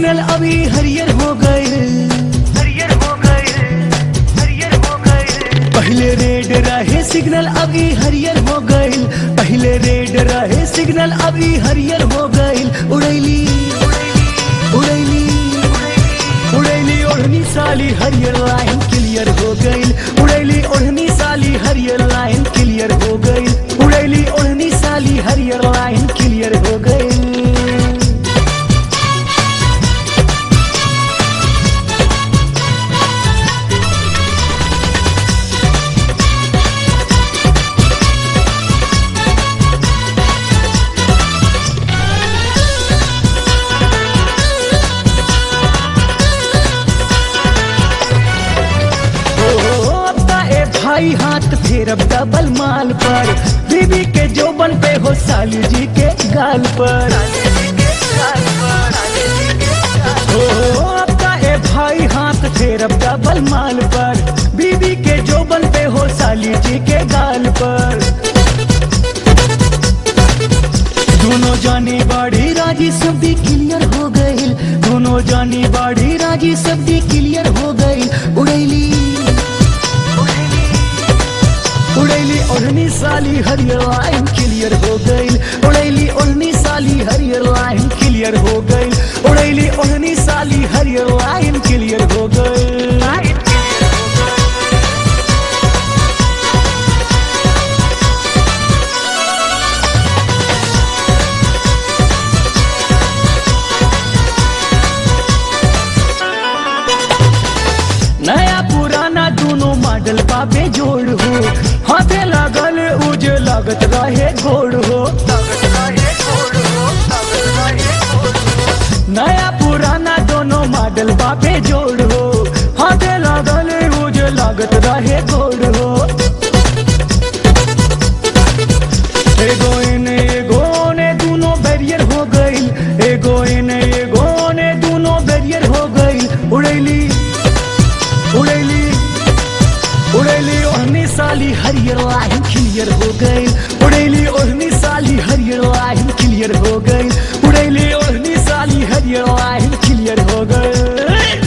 signal अभी हरियर हो गए हरियर हो गए हरियर हो गए पहले रेड रहे सिग्नल अभी हरियर हो गए पहले रेड रहे सिग्नल अभी हरियर हो गए उड़ैली उड़ैली उड़ैली ओढ़नी साली हरियर लाइन क्लियर हो गई उड़ैली ओढ़नी साली हरियर लाइन क्लियर हो गई उड़ैली ओढ़नी साली हरियर लाइन क्लियर हो गई ओ, अब ता ए भाई हाथ फेरब डबल माल पर बीबी के जोबन पे हो साली जी के गाल पर ओ, अब ता ए भाई हाथ फेरब डबल माल पर बीबी के जोबन पे हो साली जी के गाल पर दोनों जानी बाड़ी राजी सब भी क्लियर हो गई दोनों जानी बाड़ी राजी सब भी क्लियर हो गई उड़ैली उड़ैली ओढ़नी साली हरियर लाइन क्लियर हो गई उड़ैली ओढ़नी साली हरियर लाइन क्लियर हो गई उड़ैली ओढ़नी साली हरियर लाइन क्लियर हो गई नया पुराना दोनों मॉडल बाबे जोड़ हो हाथे लागल उज लागत रहे घोड़ हो नया पुराना दोनों मॉडल बाबे जोड़ हो हाथे लागल उज लागत रहे घोड़ हो एगो इने एगो ने दोनों बैरियर हो गई एगो इने एगो ने दोनों बैरियर हो गई उड़ैली उड़ैली उड़ैली ओढ़नी साली हरियर लाइन क्लियर हो गई उड़ैली ओढ़नी साली हरियर लाइन क्लियर हो गई उड़ैली ओढ़नी साली हरियर लाइन क्लियर हो गई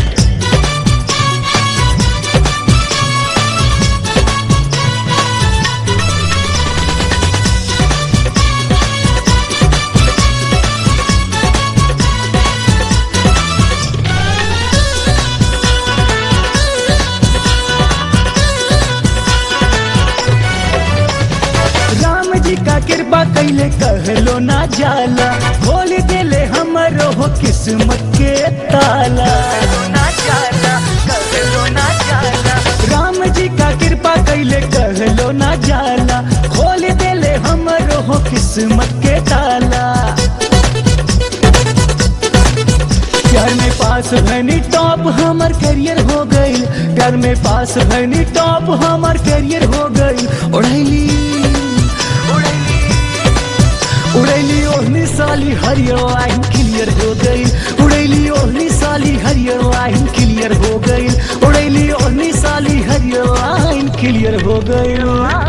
राम जी का कृपा कैले कहलो ना जाला खोल देले हमरो हो किस्मत के ताला राम जी का कृपा कैले कहलो ना जाला खोल देले हमरो हो किस्मत के ताला प्यार में पास भनी टॉप हमार करियर हो गई प्यार में पास भनी टॉप हमार करियर हो गई उड़ैली उड़ैली ओढ़नी साली हरियर लाइन क्लियर हो गई उड़ैली ओढ़नी साली हरियर लाइन क्लियर हो गई उड़ैली ओढ़नी साली हरियर लाइन क्लियर हो गई